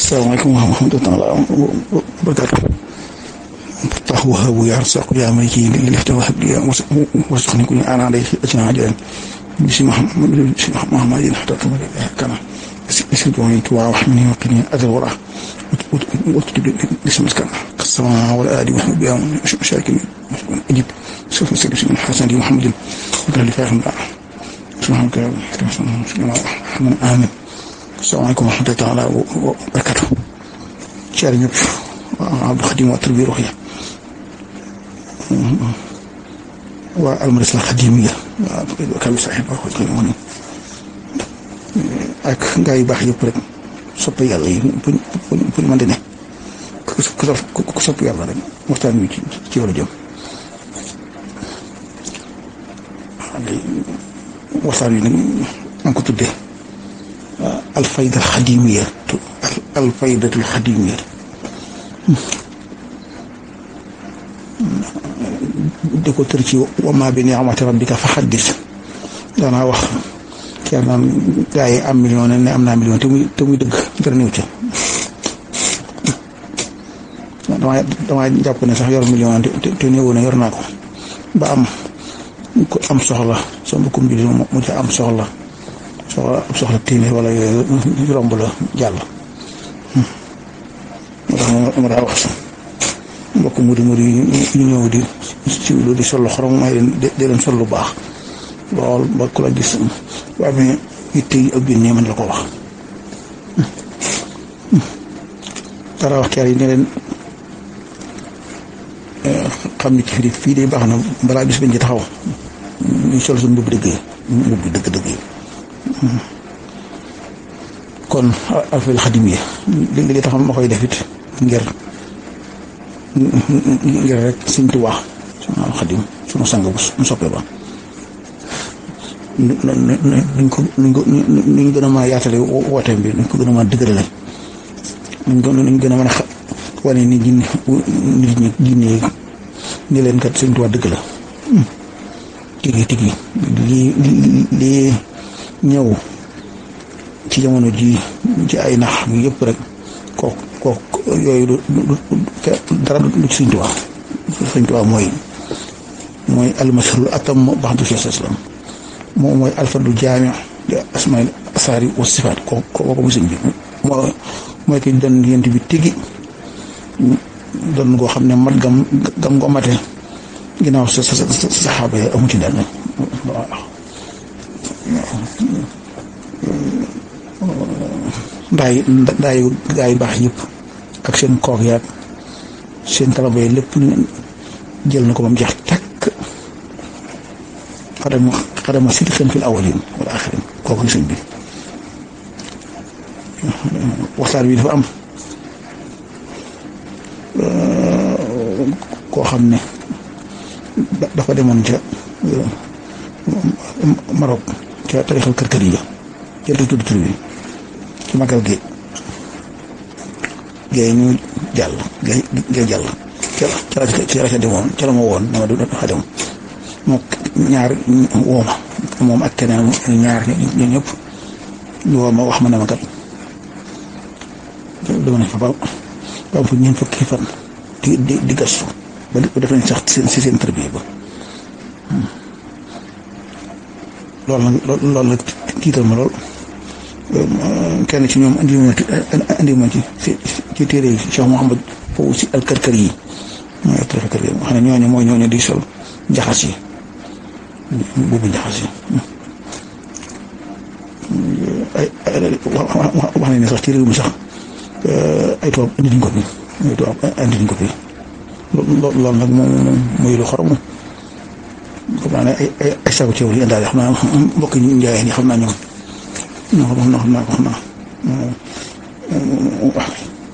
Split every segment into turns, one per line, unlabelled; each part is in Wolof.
asalaamaaleykum wa rahmatulah wa barakaatu tax wahabu yaa rasaqu yaa maliki li lifta wahab li wasxni ku ñu aanaa day acina ajalan bisi Muhammad bisi Muhammadin hatta tumari kana isi dooni tuwa wax min waqini adal wara وتجد اسم مسكن السماء والآدي وحب بها مشاكل أجيب سوف نسلم من حسن محمد وقال فاهم سبحانك الرحمن آمين السلام عليكم ورحمة الله تعالى وبركاته شاري ñëpp Abdou Khadim waa Tarbiya Ruuxiya waa almadrasa Xadimiya waa kabi saxib waa ko woon ak gaa yu baax yëpp rek sopp yàlla yi fu fu ñu mën di ne ku sopp yàlla rek waxtaan wi ci ci wàllu jëm waxtaan wi nag maa ngi ko tuddee alfayda alxadimiya alfaydatul xadimiya di ko tër ci wama bi ni'mati rabbika fa xaddis daanaa wax ker naan gaa yi am million ne am naa million te muy te muy dëgg dara néew ca damaa damaa jàpp ne sax yor million te te néew na yor naa ko ba am ko am soxla sa mbokkum bi mu ca am soxla soxla soxla téeméer wala yooyu romb la jàll moo tax ma daa wax mbokk mu di mu di ñu ñëw di ci lu di sol xorom may leen di leen sol lu baax lool ba ku la gis waa mais yitte yi ak biir mën la ko wax dara wax keer yi ne leen xam ni ci fii fii de baax na balaa bis bañ ci taxaw ñu sol suñu mbubb dëgg yi mbubb dëgg dëgg yi kon alfayda xadimiya li li taxam ma koy def it ngir ngir rek Sëñ Tuubaa sunu xadim sunu sang bu mu soppee ba nuñ ko nuñ ko nuñ gën a mën a yaatale wooteem bi nuñ ko gën a mën a dëgërale nuñ ko nuñ gën a mën a wane ni jinne nit ñi jinne ni leen kat Sëñ Tuubaa dëgg la tigi tigi lii lii ñëw ci jamono ji ci ay nax mi yëpp rek kook kook yooyu du dara du ci Sëñ Tuubaa Sëñ Tuubaa mooy mooy almasrul atam baxdu Cheikh Islam moom mooy alfadu jaami di asmail asaari wa sifaat ko ko ko muy sëñ bi moo mooy ki doon yent bi tigi doon goo xam ne mat gam gam ko mate ginnaaw sa sa saxaaba yi amu ci dara waaw ndaay ndaay gaa yu baax yëpp ak seen kook yaag seen talaba yi lépp jël na ko ba mu jeex takk xadama xadama sidqan fil awwalin wal axirin kooku sëñ bi waxtaan wi dafa am koo xam ne dafa demoon ca Maroc ca tarixal kër-kër yi jël tudd tur bi ci magal gi géey ñu jàll géey géey jàll ca ca la ca la ca demoon ca la ma woon dama du dafa dem moom ñaar wooma moom ak keneen ñaar ñoo ñëpp ñu woo ma wax ma ne ma kat dama ne fa ba ba am fa ñeent fukki fan di di di gastu ba def nañ sax si seen tarbiya ba loolu nag loolu nag tiital ma lool kenn ci ñoom andi ma andi ma ci ci téere yi Cheikh Mouhamad foofu si alkarkar yi mooy alkarkar yi xam ne ñooñu mooy ñooñu di sol njaxas yi boobu njaxas yi ay wax nañ ne sax ci réew mi sax ay tubaab indi nañ ko fi ay tubaab indi nañ ko fi loolu nag moom mooy lu xorom xam naa ne ay ay ay saako ceeb li indaale xam naa mbokk yi njaayeen yi xam naa ñoom ñoo xam naa xam naa xam naa wax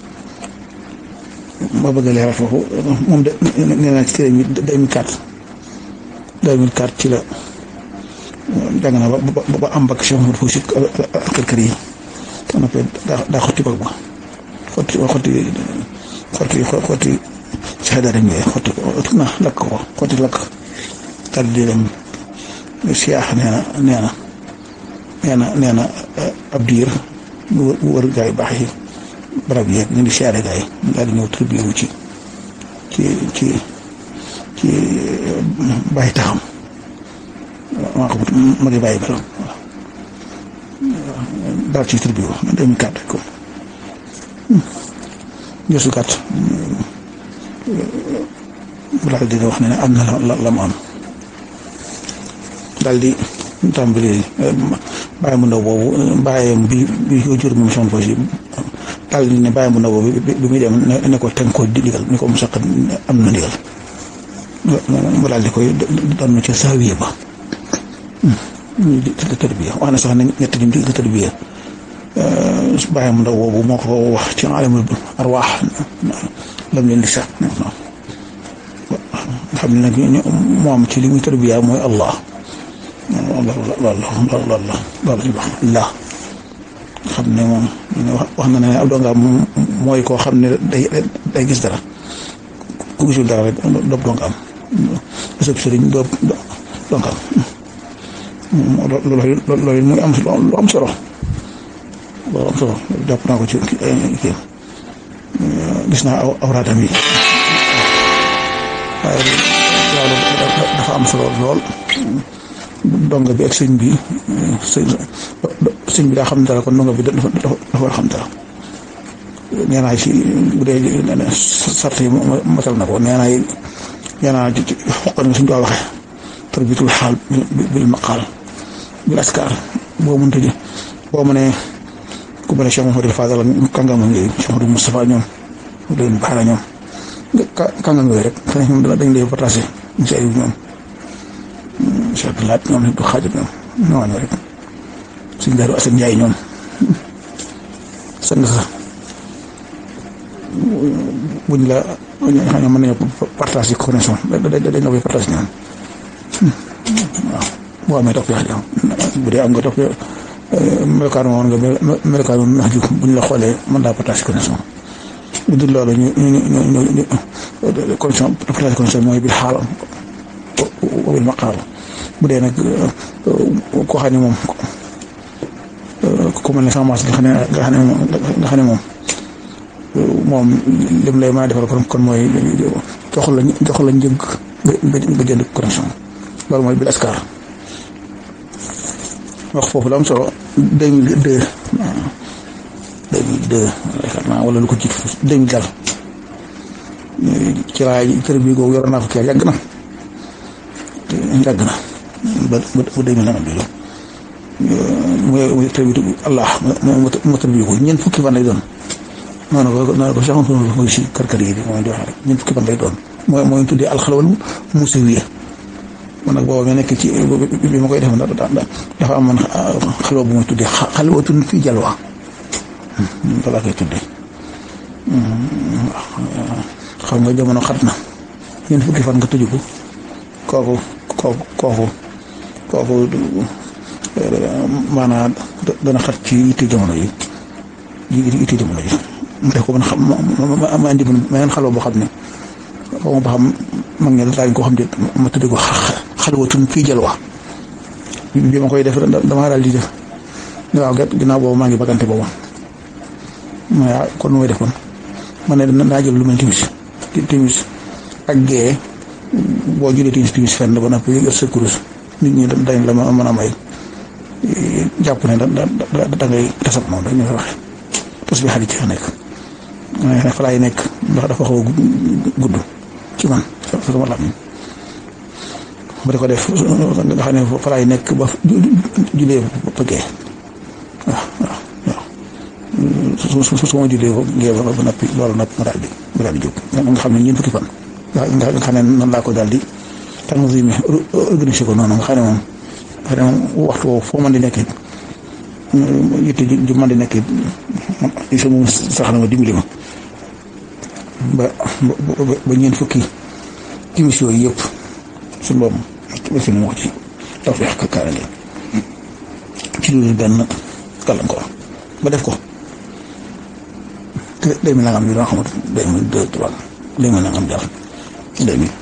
ma bëgg a leeral foofu moom de nee naa ci téere mi 2004 2004 ci la jàng na ba ba am bakk si Mouhamadou Fousi kër kër yi te noppee daa daa xotti bag ba xotti xotti xotti xotti saxadaa dem yooyu xotti ko na lakk ko xotti lakk daal di dem siyaax nee na nee na nee na nee na ab diir bu wër gaa yu baax yi barab yeeg ñu ngi siyaare gaa yi daal di ñëw tribu wu ci ci ci ci bàyyi taxam maa ko ma ngi bàyyi bala waaw daal ci tribu wu deux mille quatre ko gëstu gàtt daal di wax ne ne am na la la mu am daal di tàmbali bàyyi mu ndaw boobu bàyyam bi bi ko jur moom son fos yi daal di ne bàyyi mu ndaw boobu bi muy dem ne ko teg ko di digal ni ko mu saq am na ndigal mu daal di koy doon ca saawiye ba ñu di tërbiya wax na sax ne ñett ñi di tërbiya bàyyi mu ndaw boobu moo ko wax ci alamul arwaax lam leen di sax xam ne nag moom ci li muy tërbiya mooy Allah loolu loolu loolu loolu loolu wax la xam ne moom wax na ne ab dongaam mooy koo xam ne day day gis dara ku gisul dara rek doob dongaam sëb sëriñ doob dongaam loolu loolu muy am lu am solo loolu am solo jàpp naa ko ci kii gis naa aw awraatam yi waaye loolu dafa am solo lool donga bi ak sëñ bi sëñ bi daa xam dara kon donga bi dafa dafa war a xam dara nee naa ci bu dee sart yi matal na ko nee naa nee naa ci xoqan nga suñ ko waxee tarbitul xaal bil maqaal bil askar boo mënta ji boo mënee ku mel ne Cheikh Mouhamadou Fadal kàngam yooyu Cheikh Mouhamadou Moustapha ñoom leen baara ñoom kàngam yooyu rek xëy ñoom dañ lay partagé incha allah ñoom Cheikh Abdoulaye ñoom du xaajat ñoom ñooñu rek suñ daaru Assane Ndiaye ñoom sang sa buñ la xam ne mën nañoo partage connexion dañ la koy partage ñoom waaw boo amee topp yoo bu dee am nga topp melokaan woon nga melokaan nax ju buñ la xoolee mën laa partage connexion bu dul loolu ñu ñu ñu ñu connexion partage connexion mooy bil xaal bil maqaal bu dee nag koo xam ne moom ku mel ne sama maas nga xam ne nga xam ne moom nga xam ne moom moom lim lay mën a defal kon kon mooy jox la jox la njëg nga nga jënd connexion loolu mooy bil askar wax foofu la am solo deux mille deux deux mille deux yaakaar naa wala lu ko jiitu deux mille dal ci laay kër bi googu yoroon naa ko kii yàgg na yàgg na ba ba ba deux mille nangam bi la mooy tërbitu Allah moo tërbitu ko ñeent fukki fan lay doon noonu ko noonu ko saxoon mooy si kër-kër yi mooy di wax rek ñeent fukki fan lay doon mooy mooy tuddee alxalwal musawiya man nag booba ma nekk ci bi ma koy def dafa am man xalwa bu may tuddee xalwatun fii jalwa balaa koy tuddee xam nga jamono xat na ñeent fukki fan nga tëju ko kooku kooku kooku kooku maanaam dana xat ci yitte jamono yi yitte jamono ji mu def ko man xam ma ma indi ma leen xalwa boo xam ne xaw ma ba xam mag ñi daañu ko xam ne ma tuddee ko xalwatun fii jalwa bi ma koy def damaa daal di def waaw gat ginnaaw boobu maa ngi bagante boobu ma ne kon nu may def kon ma ne naa jël lu mel timis timis ak gée boo jëlee timis timis fenn ba noppi yor sa kurus nit ñi dañ la mën a may jàpp ne da da da ngay tasab moom dañuy waxe tas bi xarit ci fa nekk ma ne fa laay nekk ndax dafa xaw a gudd ci man sama lam ba di ko def nga xam ne fa laay nekk ba julee ba gee waaw waaw waaw su su su ma julee ba gee ba ba nappi loolu napp ma daal di ma daal di jóg nga xam ne ñeent fukki fan nga xam ne noonu laa ko daal di tanzime organisé ko noonu nga xam ne moom nga xam ne moom waxtu woowu foo mën di nekkee yitte ju mën di nekkee isa moom sax na ma dimbali ma ba ba ñeent fukki timis yooyu yëpp suñu boobu fi mu wax ci taw fi ak kaaraange ci lu benn gàllankoor ba def ko te deux mille nangam bi doo xamut deux mille deux trois deux mille nangam jàll deux mille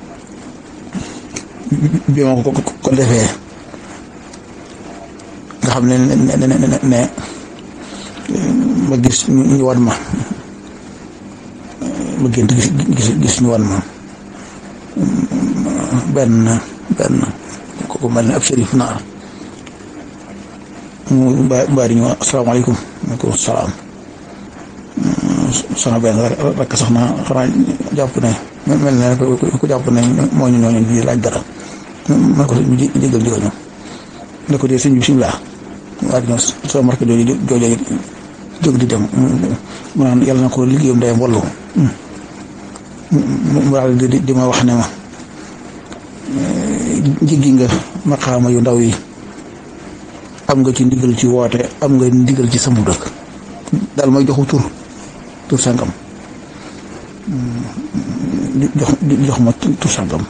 bi ma ko ko defee nga xam ne ne ne ne ma gis ñu wan ma ma gént gis gis gis ñu wan ma benn benn kooku mel ne ab shérif naar mu mbaa di ñu asalaamaaleykum maaleykum salaam sama benn rek sax na xanaa jàpp ne mel ne ku jàpp ne moo ñu ñooñu di laaj dara man ko ñu jégal jégal ñu ne ko dee sëñ bi bisimilah waa di ñëw sama marque jooju jooju jóg di dem mu naan yàlla na ko liggéeyam day wallu mu daal di di ma wax ne ma jiggi nga maqaama yu ndaw yi am nga ci ndigal ci woote am nga ndigal ci sama dëkk daal may joxu tur tur sangam jox jox ma tur sangam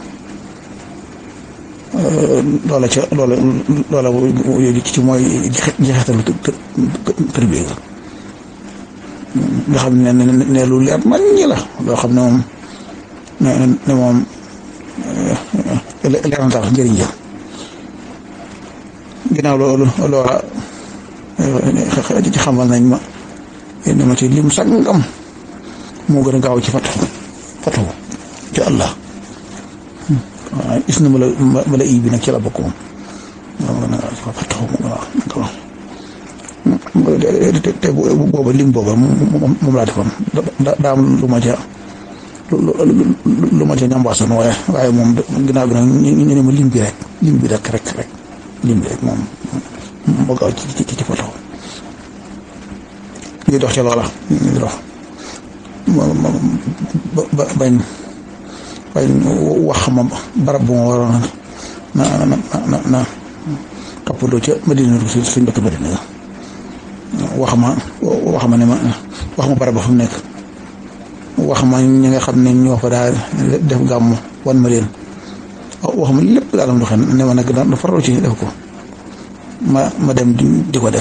loola ca loola loola ci mooy jeexitalu tër bi nga xam ne ne lu leer man ñi la loo xam ne moom ne ne moom leer na daal njëriñ ja ginnaaw loolu loola ci xamal nañ ma ne ma ci lim sangam moo gën a gaaw ci fatu fatu ci Allah waaw gis na ma la ma la ii bi nag ci la bokk moom moo gën a gaaw ci fatu waaw te booba lim booba moom laa defoon daa am lu ma ca lu ma ca ñambaasoon waaye waaye moom ginnaaw bi nag ñu ne ma lim bi rek lim bi rek rek rek lim bi rek moom moo gaaw ci ci ci foto ñuy dox ca loola ñuy dox ba bañ bañ wax ma barab bu ma waroon na na na na toppandoo ca Madina si suñ dëkk Madina wax ma wax ma ne ma wax ma barab ba fa mu nekk wax ma ñi nga xam ne ñoo fa daal def gàmm wan ma leen wax ma lépp daal am doxee ne ma nag da farlu ci def ko ma ma dem di ko def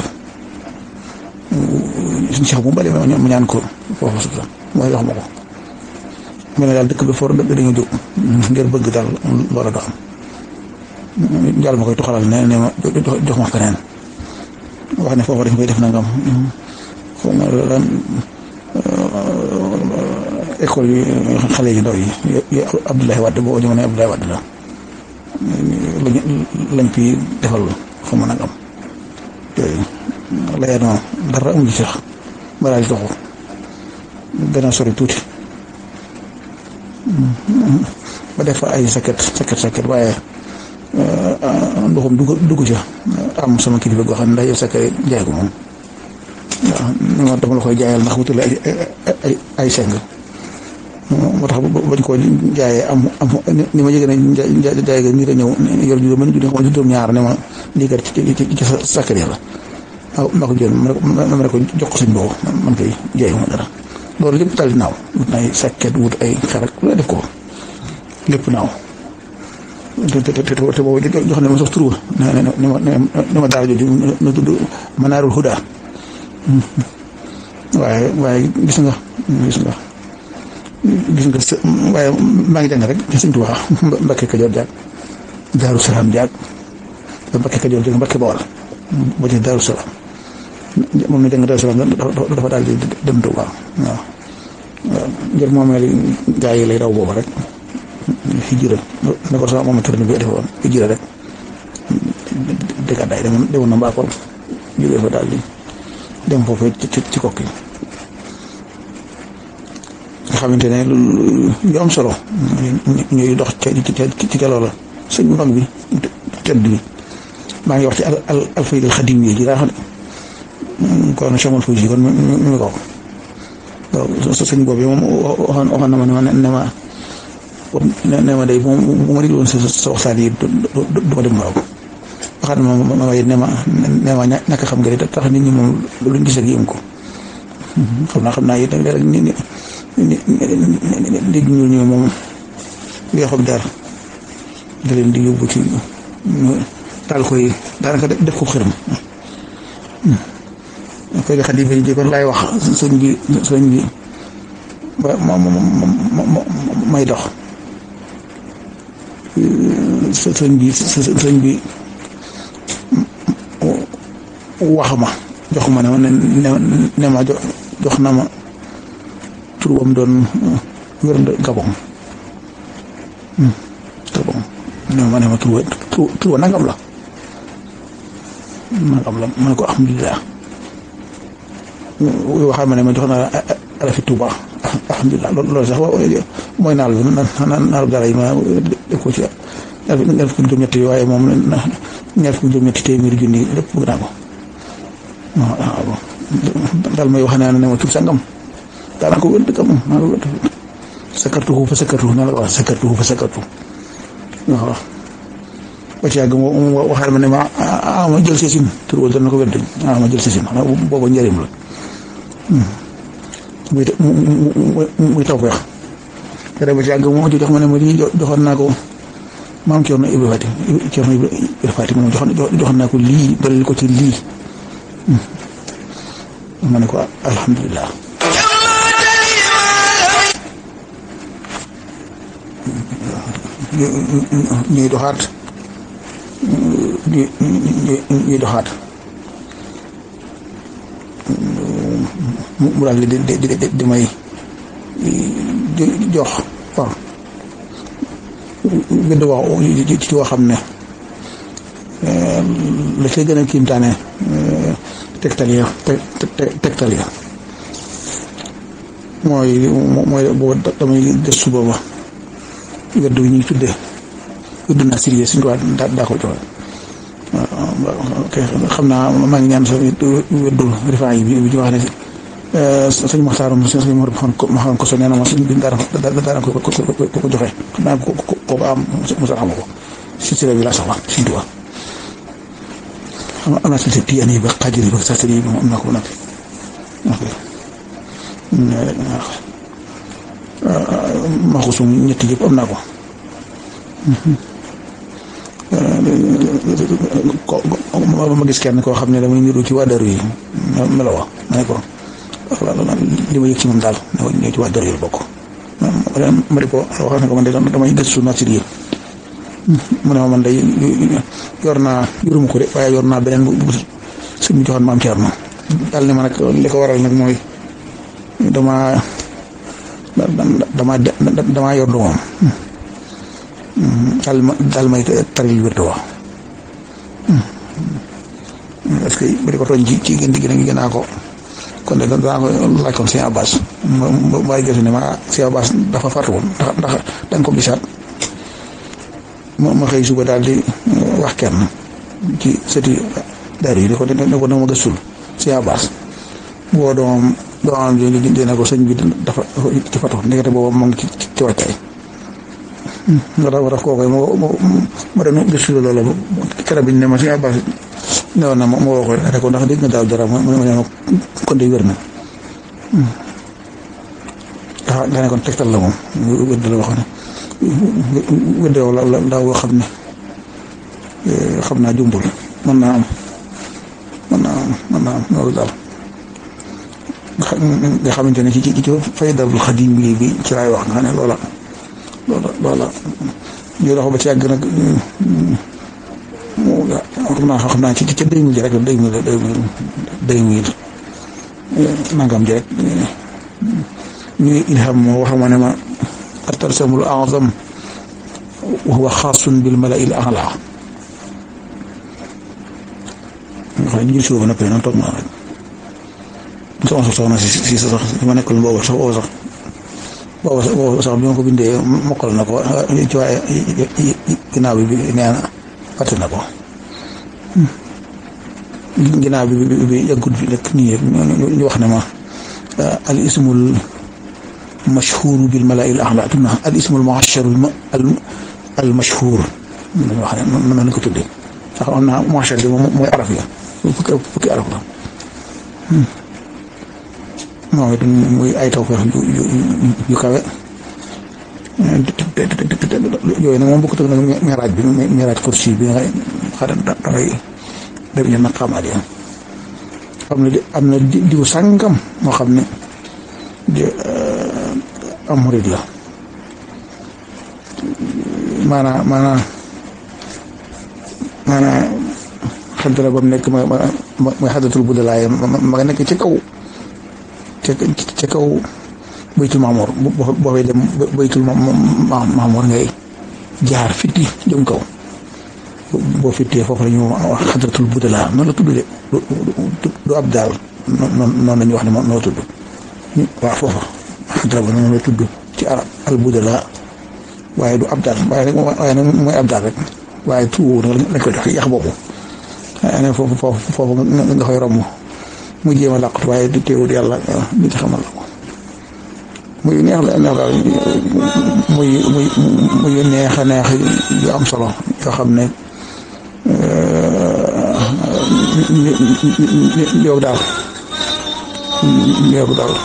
suñu sax bu mbale ma ñaan ko foofu suuf mooy wax ma ko mel ne daal dëkk bi for dëkk dañoo jóg ngir bëgg daal loola do am jàll ma koy toxalal ne ne ma jox ma feneen wax ne foofu dañ koy def nangam xaw ma lan école yi xale yu ndaw yi Abdoulaye Wade boo ñu ne Abdoulaye Wade la lañ lañ fi defal xaw ma nangam yooyu laya noonu dara amuñu sax ma daal di doxu gën a sori tuuti ba def fa ay sakket sakket sakket waaye ndoxum dugg dugg ca am sama kilifa goo xam ne ndax yow sakket jaay ko moom waaw ni ma dama la koy jaayal ndax wutale ay ay ay seng moo tax bañ koo jaayee am am ni ma jege ne jaay ga nit a ñëw yor juróom man juróom juróom ñaar ne ma lii kat ci ci ci sakket la waaw ma ko jël ma ne ko jox ko suñ boobu man koy jaay ma dara loolu lépp daal di naaw wut na ay sakket wut ay xarak lu def ko lépp naaw te te te te boobu jox ne ma sax tur ne ne ma ne ma daal jooju na tudd Manaarul Huda waaye waaye gis nga gis nga gis nga waaye maa ngi jàng rek ci Sëñ Tuubaa Mbakke Kajoor jaag Daaru Salaam jaag Mbakke Kajoor jaag Mbakke Bawol ba ci Daaru Salaam moom na jàng Daaru Salaam dafa daal di dem Tuubaa waaw waaw njër moomeel gaa yi lay daw booba rek hijira ne ko sama moom tërni bi defoon hijira rek dëggaddaay demoon demoon na Mbakol jógee fa daal di dem foofu ci ci kokki nga xamante ne lu am solo ñuy dox ca ci ca loola sëñ mag bi tedd bi maa ngi wax ci al al alfaydal xadim yi ji daa xam ne kon chamol fo ji kon mi mi ko waaw sëñ boobu moom waxoon waxoon na ma ne ma ne ma ne ma day moom bu ma déglu woon sa sa waxtaan yi du ma dem waaw waxaat ma ma ma ne ma ne ma ñàkk xam nga de tax nit ñi moom luñ gis ak yëm ko xam naa xam naa it léeg-léeg nit ñi nit ñi ñuul ñi moom li nga xam dara da leen di yóbbu ci daal koy daanaka def ko xërëm koy xadi fa ji kon laay wax sëñ bi sëñ bi ba ma ma may dox sëñ bi sëñ bi wax ma jox ma ne ma ne ne ma jox na ma tur wam doon wér Gabon Gabon ne ma ne ma tur wa tur wa nangam la nangam la ma ne ko alhamdulilah waxal ma ne ma jox na ala fi Tuuba alhamdulilah loolu sax mooy naal bi naal gara yi ma def ko ci ñaar fukki juróom-ñetti waaye moom ñaar fukki juróom-ñetti téeméeri junni lépp bëgg naa ko waaw daal may wax naa ne ma tur sangam daanaka ko wér dëgg moom maa ngi wér sakartuhu fa sakartuhu naa la ko wax sakartuhu fa sakartuhu waaw ba ci yàgg moom waxaat ma ne ma ah ma jël seesin tur wala dana ko wér dëgg ah ma jël seesin booba njëriñ la muy muy taw feex te ba ci yàgg moom jox ma ne ma lii joxoon naa ko maam Thierno Ibrahima Fati Thierno Ibrahima Fati moom joxoon joxoon naa ko lii dolli ko ci lii ma ne ko alhamdulilah. ñuy doxaat ñuy ñuy doxaat mu daal di di di di may jox waaw. gëdd wax ci woo xam ne la cay gën a kiimtaane tegtal ya tegtal ya mooy mooy booba damay gëstu booba wedd wi ñuy tuddee wedd naa sérieux suñ ko daa daa ko joxe xam naa maa ngi ñaan sa weddul rifaa yi bi bi ñu wax ne sëñ Maxtaaram sëñ Mor ma xam ko so nee na ma sëñ bi daana daana ko ko ko joxe xam naa ko ko am mosa xama ko si sira bi laa soxla suñ tuba xam am naa sëñ tiyaan yi ba xaajir yi ba sasari yi moom am naa ko nag ma ko sum ñetti yëpp am naa ko ko ma gis kenn koo xam ne damay niru ci waa daru yi melowa ma ne ko li ma yëg ci moom daal ñoo ci waa daru yi bokk ma di ko wax ne ko man de damay gëstu nature yi mu ne ma man day yor naa yoruma ko de waaye yor naa beneen bu bu su mu joxoon maam Thierno daal ne ma nag li ko waral nag mooy dama dama dama yor du moom daal ma daal may taril wér wa est-ce que ba di ko tooñ ci ci gën di gën a ngi gën a ko kon de danaa ko laaj kon sëñ Abbas ma ma gëstu ne ma sëñ Abbas dafa fàttu woon ndax ndax da nga ko gisaat ma ma xëy suba daal di wax kenn ci sëti daaru yi di ko ne ko dama gëstul sëñ Abbas boo doomam doomam ji dina ko sëñ bi dafa ci fàttu ndekete boobu moo ngi ci ci wàccaay nga tax ma tax kooku ma ma doon gëstu loolu keroog bi ñu ne ma sëñ Abbas newoon na ma ma woo ko ne ko ndax dégg nga daaw dara ma ma ne ma kon de wér na ah nga ne kon tegtal la moom wér la wax ne wér la la daaw boo xam ne xam naa jumbul mën naa am mën naa am mën naa am loolu daal nga xamante ne ci ci ci faydabul xadim bi bi ci laay wax nga xam ne loola loola loola ñu dox ba ci yàgg nag xam naa xam naa ci ci deux mille rek deux mille deux mille deux mille nangam ji rek ñu ilham moo wax ma ne ma atarsamul azam wa huwa xaasun bil malai l ala nga xam ne ñu suba ba noppi noonu toog naa rek sama soxna si si sax ma nekkul boobu sax boobu sax boobu sax boobu sax bi ma ko bindee mokkal na ko ci waaye ginnaaw bi nee na fàtte na ko ginnaaw bi bi bi yàggut bi rek nii rek ñu wax ne ma al ismul mashhur bil mala'i al a'la tunna al ismul mu'ashshar al mashhur dañu wax ne mën nañu ko tuddee sax am naa mu'ashshar bi moom mooy araf ya fukki fukki araf la moom it muy ay taw feex yu yu yu kawe yooyu nag moom bokkut ak nag miraaj bi miraaj kursi bi nga xam ne dangay dem ñu nag xamaat yi am na am na diw sàngam moo xam ne am murid la maanaam maanaam maanaam xam te ne ba mu nekk ma mooy xadatul bu dalaay ma nga nekk ci kaw ca ca kaw baytul maamoor boo fay dem baytul maamoor ngay jaar fitti jëm kaw boo fittee foofu la ñu wax xadratul budala noonu la tudd de du ab daal noonu noonu la ñuy wax ne moom noo tudd waaw foofa xadra ba noonu la tudd ci arab al budala waaye du ab daal waaye nag waaye nag mooy ab daal rek waaye tuubu nag lañ ko jox yax boobu waaye nag foofu foofu foofu nga koy romb mu jéem a làqut waaye du teewul yàlla nit xamal la ko muy neex la neex daal muy muy muy neex a neex yu am solo yoo xam ne yow daal yow daal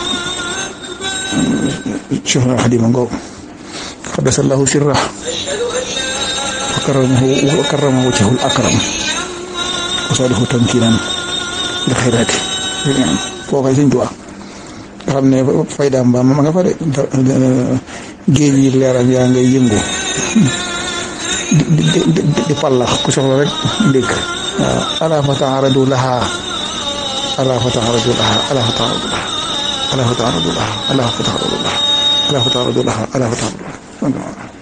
Cheikh al Xadim ngoog qaddasallahu sirrah wa karamahu wa karama wajhul akram wa salihu tamkinan li xayraati koo koy Sëñ Tuubaa nga xam ne faydaam ba ma nga fa de géej yi leeram yaa ngay yëngu di di di pallax ku soxla rek ndékk waaw ala fa taaradu laha ala fa taaradu laha ala fa taaradu laha ala fa taaradu laha ala fa taaradu laha ala fa taaradu laha ala fa taaradu laha